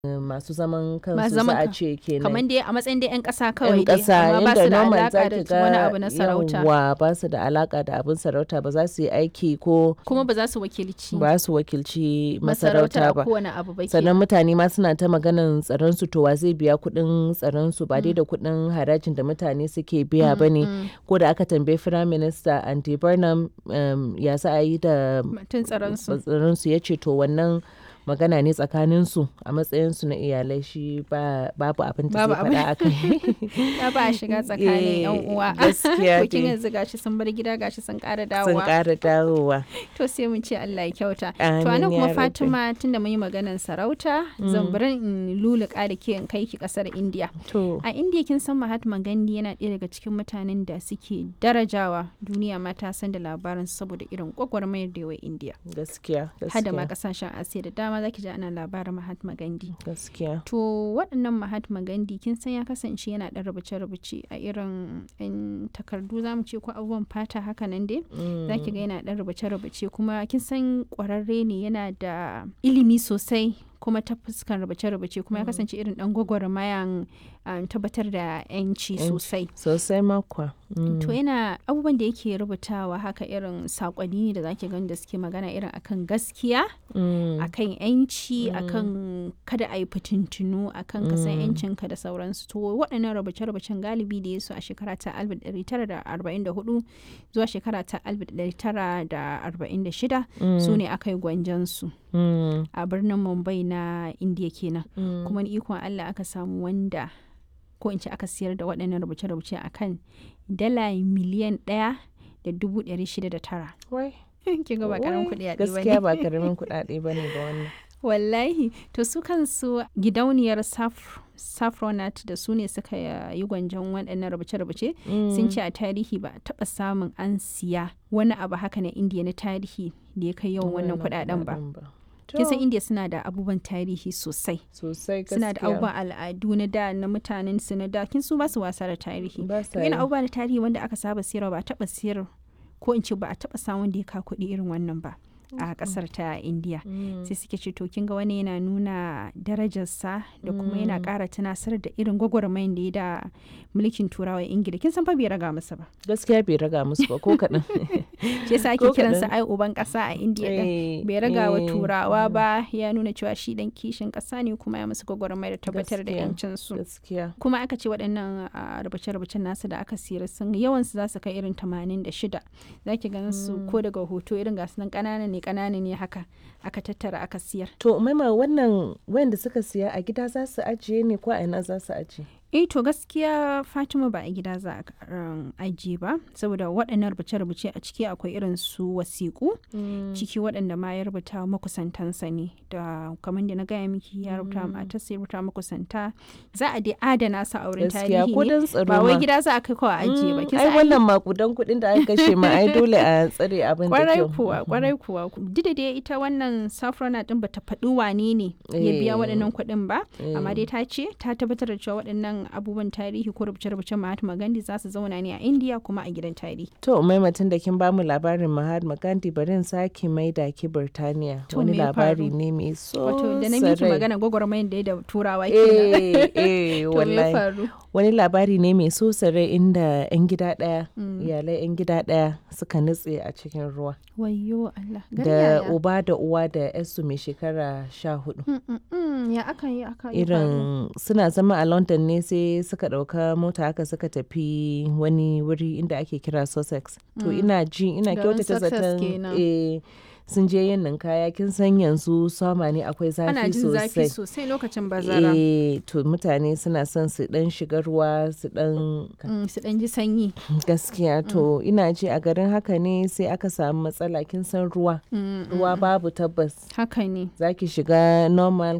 masu zaman kansu Masu za zaman a kan- ce kenan kamar dai a matsayin dai 'yan ƙasa yan kawai dai ƙasa amma ba yadda su da normal alaƙa za da ki wani ga abu na sarauta yawwa ba su da alaka da abin sarauta ba za su yi aiki ko kuma ba za su wakilci ba su wakilci masarautar masarauta a ba kowane abu ba sannan kenan. mutane ma suna ta maganan tsaron su to wa zai biya kuɗin tsaron su ba dai da kuɗin harajin da mutane suke biya ba ne Mm, ko da aka tambayi firayim minista andy burnham um, ya za a yi da Batun tsaron su tsaron su ya ce to wannan magana ne tsakanin su a matsayin su na iyalai shi ba babu abin da Babu zai abin- faɗa a kai ya ba a shiga tsakanin yan Eh, uwa gaskiya to kin dai. yanzu gashi sun bar gida gashi sun ƙara sun dawowa ƙara dawowa to sai mun ce Allah ya kyauta to Amin anan ya kuma rabbi. Fatima tunda mun yi maganar sarauta zan bari in luluka da ke in kai ki kasar India to a India kin san Mahatma Gandhi yana ɗaya daga cikin mutanen da suke darajawa duniya ma ta san da labarin saboda irin gwagwarmayar da yawa India gaskiya hada ma gaskiya kasashen Asiya da dama zaki ji ana labarin Mahatma Gandhi gaskiya To waɗannan Mahatma Gandhi kin san ya kasance yana ɗan rubuce-rubuce a irin 'yan takardu za mu ce ko abubuwan fata haka nan dai za ki ga yana ɗan rubuce-rubuce kuma kin san ƙwararre ne yana da ilimi sosai kuma ta fuskan rubuce-rubuce kuma ya kasance irin ɗan gwagwarmayan um, tabbatar da 'yanci Yanci. sosai. sosai makwa To yana abubuwan da yake rubutawa haka irin saƙonni ne da zaki gani da suke magana irin akan gaskiya akan yanci akan kada a yi fitintunu akan ka san yancinka da sauransu to waɗannan rubuce-rubucen galibi da ya su a shekara ta 1944 zuwa shekara ta 1946 su ne aka yi gwanjansu a birnin mumbai na indiya kenan kuma ni ikon allah aka samu wanda ko in ce aka siyar da waɗannan rubuce-rubuce akan dala miliyan ɗaya da dubu ɗari shida da tara wai kin ga ba karamin wai, kuɗi a gaskiya ba karamin kuɗaɗe ba ne ba wannan wallahi to su kansu gidauniyar Saf- saffronat da su ne suka yi gwanjon waɗannan rubuce-rubuce sun ce a tarihi ba a taɓa samun an siya wani abu haka na indiya na tarihi da ya kai yawan wannan kuɗaɗen ba kin san To, indiya suna da abubuwan tarihi sosai sosai gaskiya suna da abubuwan al'adu na da na mutanen su na da kin su ba su wasa da tarihi ba to sa yana yi. abubuwa na tarihi wanda aka saba siyarwa ba a taɓa siyar ko in ce ba a taɓa samun da ya ka kuɗi irin wannan ba a ƙasar ta indiya Mm. sai suke ce to kin ga wani yana nuna darajarsa da kuma yana ƙara tunasar da irin gwagwarmayin da ya da mulkin turawa ingila kin san fa bai raga masa ba gaskiya bai raga musu ba ko kaɗan shi yasa ake Ko kiransa kaɗan. ai uban ƙasa a indiya din Eh, bai raga wa eh, turawa ba ya nuna cewa shi dan kishin ƙasa ne kuma ya musu gwagwarmaya da tabbatar da Gaskiya. yancin su gaskiya kuma aka ce waɗannan a, rubuce-rubucen nasu da aka siyar sun yawansu za su kai irin 86 za ki ganin su ko daga hoto irin gasu nan ƙanana ne ƙanana ne haka aka tattara aka siyar to maima wannan wayanda suka siya a gida za su ajiye ne ko a ina za su ajiye eh to gaskiya fatima ba a gida za a um, ajiye ba saboda waɗannan rubuce-rubuce a ciki akwai irin su wasiƙu ciki waɗanda ma ya rubuta makusantansa ne da kamar da na gaya miki ya rubuta matarsa ya rubuta makusanta za a dai adana su a wurin gaskiya tarihi ko ne don tsaro ba wai ma. gida za a kai kawai a ajiye ba Mm, kin ai san ai wannan makudan kuɗin da aka kashe ma ai dole a tsare abin da kwarai kyau kuwa kwarai kuwa duk da dai ita wannan safrona din bata faɗi wane ne ya biya Eh. waɗannan kuɗin ba amma Eh. dai ta ce ta tabbatar da cewa waɗannan abubuwan tarihi ko rubuce-rubucen Mahatma Gandhi za su zauna ne a India kuma a gidan tarihi To maimatin da kin bamu labarin Mahatma Gandhi bari in sake maida ki Birtaniya. To, Wani me ya labari faru? ne mai so wato da na miki sarai. magana gwagwarmayar da ya da turawa kenan Eh, eh, to me ya wallahi. faru Wani labari ne mai so sarai inda 'yan gida ɗaya, iyalai 'yan gida ɗaya suka nutse a cikin ruwa. wayyo Allah gari Da yaya? uba da uwa da 'yarsu mai shekara sha hudu. Mm, mm, mm, ya aka yi aka yi faru? Irin suna zama a London ne sai suka ɗauka mota haka suka tafi wani wuri inda ake kira Sussex. To ina ji ina Garin kyautata Sussex zaton kenan. eh, sun je yin ninkaya kin san yanzu sama ne akwai ana zafi jin zafi sosai. sosai lokacin bazara Eh, to mutane suna son su dan shiga ruwa su dan Mm, su ɗan ji sanyi gaskiya to ina ji a garin haka ne sai aka samu matsala kin san ruwa Mm, ruwa babu tabbas haka ne zaki shiga normal